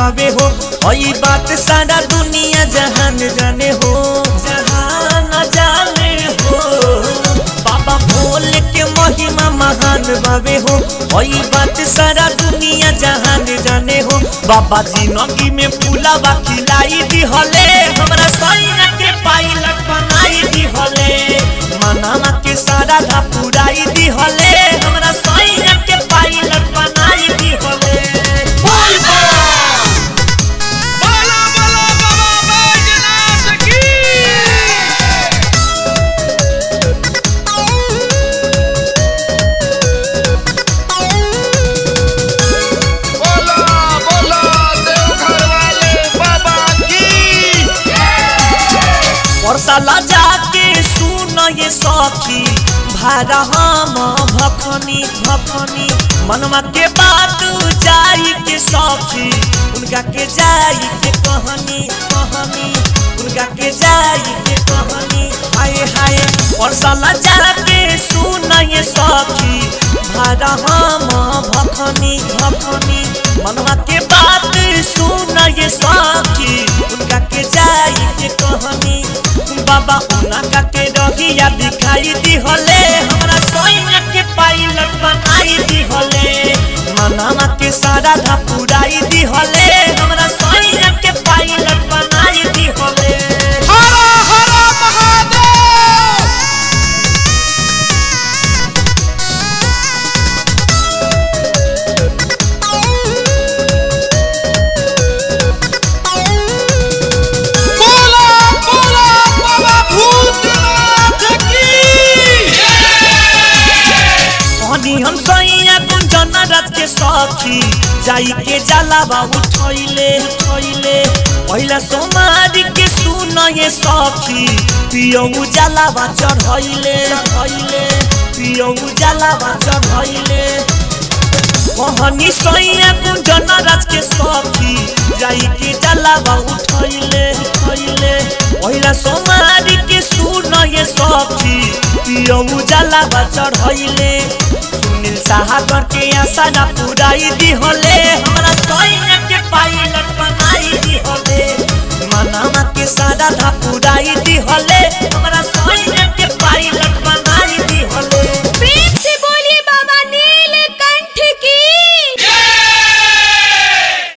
बावे हो हई बात सारा दुनिया जहान जाने हो जहान जाने हो बाबा भोले के महिमा महान बावे हो हई बात सारा दुनिया जहान जाने हो बाबा जिंदगी में पुलावा खिलाई दी हले हमरा सैया के पायलट बनाई दी हले मनामा के सारा धा पुराई दी हले हमरा सैया के पायलट बनाई दी हले बोला बोला बाबा बैजनाथ की बोला बोला देवघर वाले बाबा की परसाला जाके सुन ये सखी भारा हम भखनी भखनी मनवा के बात जाई के सखी उनका के जाई के कहनी कहनी उनका के जाई के कहनी हाय हाय परसाला जाके सुन ये सखी भारा हम भखनी भखनी मनवा के बात सुन ये सखी उनका के जाई के कहनी बाबा उनका के रहिया दिखाई दी हले हमरा सोइना के पायलट बनाई दी हले मनामा के सारा धा पुराई दी हले हमरा सोइना के पायलट बनाई दी हले हरा हरा महादेव बोला बोला बाबा भूतनाथ की कहनी हम सैया गुंजन रात के सखी जाई के जलावा उठैले उठैले पहिला सोमारी के सुन ये सखी पियौ जलावा चढ़ैले चढ़ैले पियौ जलावा चढ़ैले कहनी सैया गुंजन रात के सखी जाई के जलावा उठैले उठैले पहिला सोमारी के सुन ये सखी पियौ जलावा चढ़ैले सुनील साहब के आशा ना पुराई दी होले हमरा सैया के पायलट बनाई दी होले मनामा के सारा धा पुराई दी होले हमरा सैया